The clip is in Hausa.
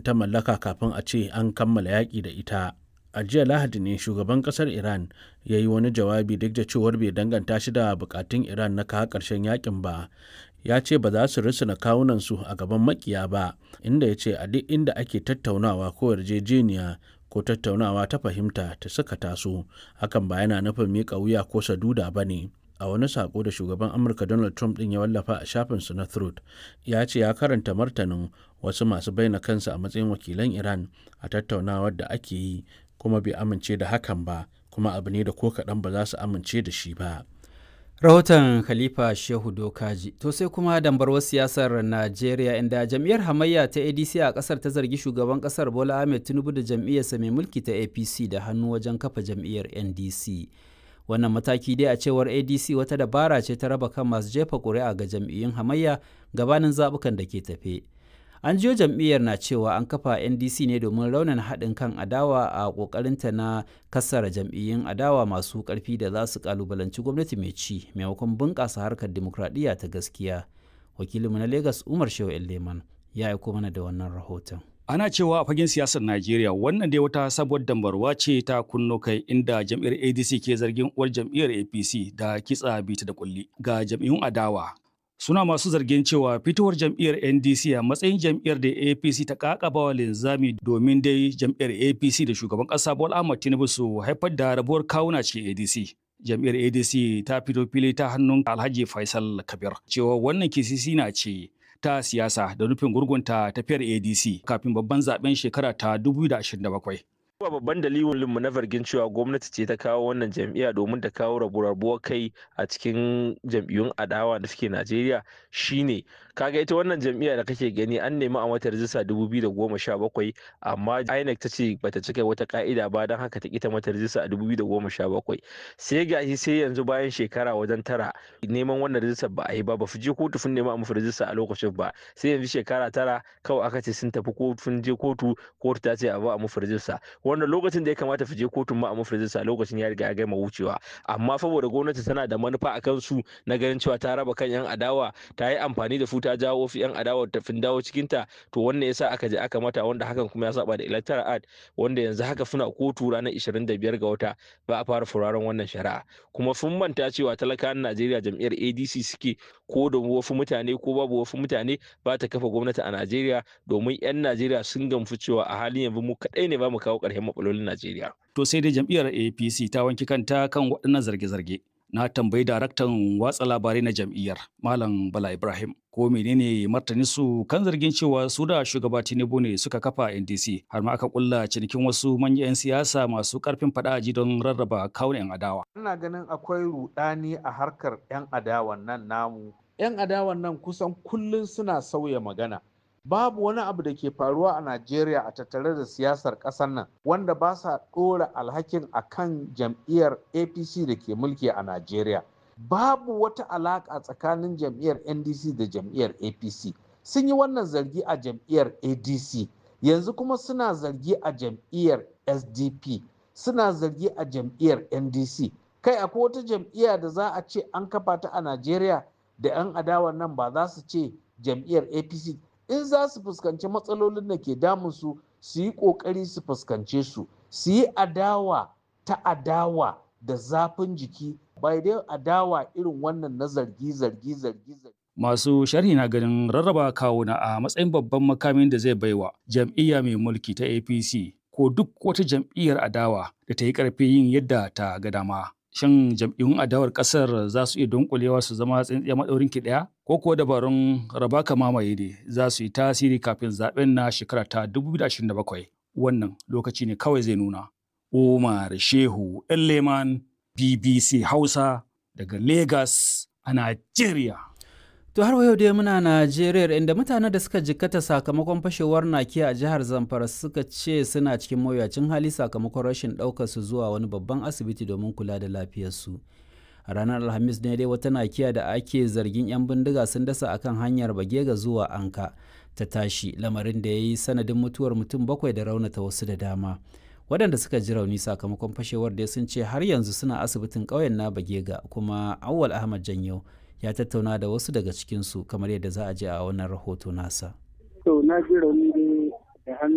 ta mallaka kafin a ce an kammala yaƙi da ita a jiya lahadi ne shugaban kasar iran ya yi wani jawabi duk da cewar bai danganta shi da bukatun iran na kawo ƙarshen yakin ba ya ce ba za su risina kawunansu a gaban makiya ba inda ya ce a duk inda ake tattaunawa ko yarjejeniya ko tattaunawa ta fahimta ta suka taso hakan ba yana nufin miƙa wuya ko saduda ba ne a wani sako da shugaban amurka donald trump din ya wallafa a shafinsu na truth ya ce ya karanta martanin wasu masu bayyana kansu a matsayin wakilan iran a tattaunawar da ake yi kuma bai amince da hakan ba kuma abu ne da ko kaɗan ba za su amince da shi ba rahoton khalifa shehu dokaji to sai kuma dambarwar siyasar najeriya inda jam'iyyar hamayya ta adc a kasar ta zargi shugaban kasar bola ahmed tinubu da jam'iyyarsa mai mulki ta apc da hannu wajen kafa jam'iyyar ndc wannan mataki dai a cewar adc wata dabara ce ta raba kan masu jefa ƙuri'a ga jam'iyyun hamayya gabanin zaɓukan da ke tafe an jiyo jam'iyyar na cewa an kafa ndc ne domin raunin haɗin kan adawa a ƙoƙarinta na kassara jam'iyyun adawa masu ƙarfi da za su ƙalubalanci gwamnati mai ci maimakon bunƙasa harkar dimokuraɗiyya ta gaskiya wakilinmu na lagos umar shehu leman ya aiko mana da wannan rahoton Ana cewa a fagen siyasar Najeriya wannan dai wata sabuwar dambarwa ce ta kunno kai inda jam'iyyar ADC ke zargin uwar jam'iyyar APC da kitsa bita da kulli ga jam'iyyun adawa. Suna masu zargin cewa fitowar jam'iyyar NDC a matsayin jam'iyyar da APC ta kakaba wa linzami domin dai jam'iyyar APC da shugaban ƙasa Bola Ahmed Tinubu su haifar da rabuwar kawuna cikin ADC. Jam'iyyar ADC ta fito fili ta hannun Alhaji Faisal Kabir cewa wannan kisisi na ce ta siyasa da nufin gurgunta tafiyar ADC kafin babban zaben shekara ta 2027. Ba babban dalilin mu na zargin cewa gwamnati ce ta kawo wannan jam'iyya domin ta kawo rabuwar kai a cikin jam'iyyun adawa da suke Najeriya shine kaga ita wannan jam'iyya da kake gani an nemi a mata rijista 2017 amma INEC ta ce bata cika wata ka'ida ba don haka ta kita mata rijista a 2017 sai gashi sai yanzu bayan shekara wajen tara neman wannan rijistar ba a yi ba ba fi je kotu sun nema a mafi rijista a lokacin ba sai yanzu shekara tara kawai aka ce sun tafi kotu je kotu kotu ta ce a ba a mafi rijista wanda lokacin da ya kamata je kotun ma a mafi rijista lokacin ya riga ya gama wucewa amma saboda gwamnati tana da manufa a kansu na ganin cewa ta raba kan yan adawa ta yi amfani da su ta jawo fi yan adawa ta fin dawo cikin ta to wannan yasa aka je aka mata wanda hakan kuma ya saba da electoral act wanda yanzu haka suna kotu ranar 25 ga wata ba a fara furaren wannan shari'a kuma sun manta cewa talakawan Najeriya jam'iyyar ADC suke ko da wasu mutane ko babu wasu mutane ba ta kafa gwamnati a Najeriya domin 'yan Najeriya sun gamsu cewa a halin yanzu mu kaɗai ne ba mu kawo ƙarshen matsalolin Najeriya. To sai dai jam'iyyar APC ta wanki kanta kan waɗannan zarge-zarge. Na tambayi daraktan watsa labarai na jam'iyyar Malam Bala Ibrahim ko menene martani su kan zargin cewa su da shugaba Tinubu ne suka kafa NDC har ma aka kulla cinikin wasu manyan 'yan siyasa masu karfin fadaji don rarraba kawun 'yan adawa. Ina ganin akwai rudani a harkar 'yan adawan nan namu. 'Yan adawan nan kusan kullum suna sauya magana. babu wani abu da ke faruwa a Najeriya a tattare da siyasar ƙasar nan wanda ba sa ɗora alhakin a kan jam'iyyar APC da ke mulki a Najeriya. Babu wata alaƙa tsakanin jam'iyyar NDC da jam'iyyar APC. Sun yi wannan zargi a jam'iyyar ADC, yanzu kuma suna zargi a jam'iyyar SDP, suna zargi a jam'iyyar NDC. Kai akwai wata jam'iyya da za a ce an kafa ta a Najeriya da 'yan adawan nan ba za su ce jam'iyyar APC in za su fuskanci matsalolin da ke damunsu su yi ƙoƙari su fuskance su su yi adawa ta adawa da zafin jiki bai dai adawa irin wannan na zargi zargi zargi zargi Masu sharhi na ganin rarraba kawuna a matsayin babban makamin da zai baiwa jam'iyya mai mulki ta APC ko duk wata jam'iyyar adawa da ta yi ƙarfi yin yadda ta ga dama. Shin jam'iyyun adawar ƙasar za su iya dunkulewa su zama tsintsiya maɗaurin ki ɗaya? Ko kuwa dabarun raba ka mamaye ne za su yi tasiri kafin zaɓen na shekara ta 2027? Wannan lokaci ne kawai zai nuna. Umar Shehu Leman BBC Hausa daga Lagos a Najeriya. To har yau dai muna Najeriya inda mutanen da suka jikkata sakamakon fashewar nakiya a jihar Zamfara suka ce suna cikin mawuyacin hali sakamakon rashin ɗaukar su zuwa wani babban asibiti domin kula da lafiyarsu. A ranar Alhamis ne dai wata nakiya da ake zargin 'yan bindiga sun dasa akan hanyar Bagega zuwa Anka ta tashi lamarin da ya yi sanadin mutuwar mutum bakwai da raunata wasu da dama. Waɗanda suka ji rauni sakamakon fashewar dai sun ce har yanzu suna asibitin ƙauyen na Bagega kuma Awwal Ahmad Janyo ya tattauna da wasu daga cikinsu kamar yadda za a je a wannan rahoto nasa. To na ji rauni da hannu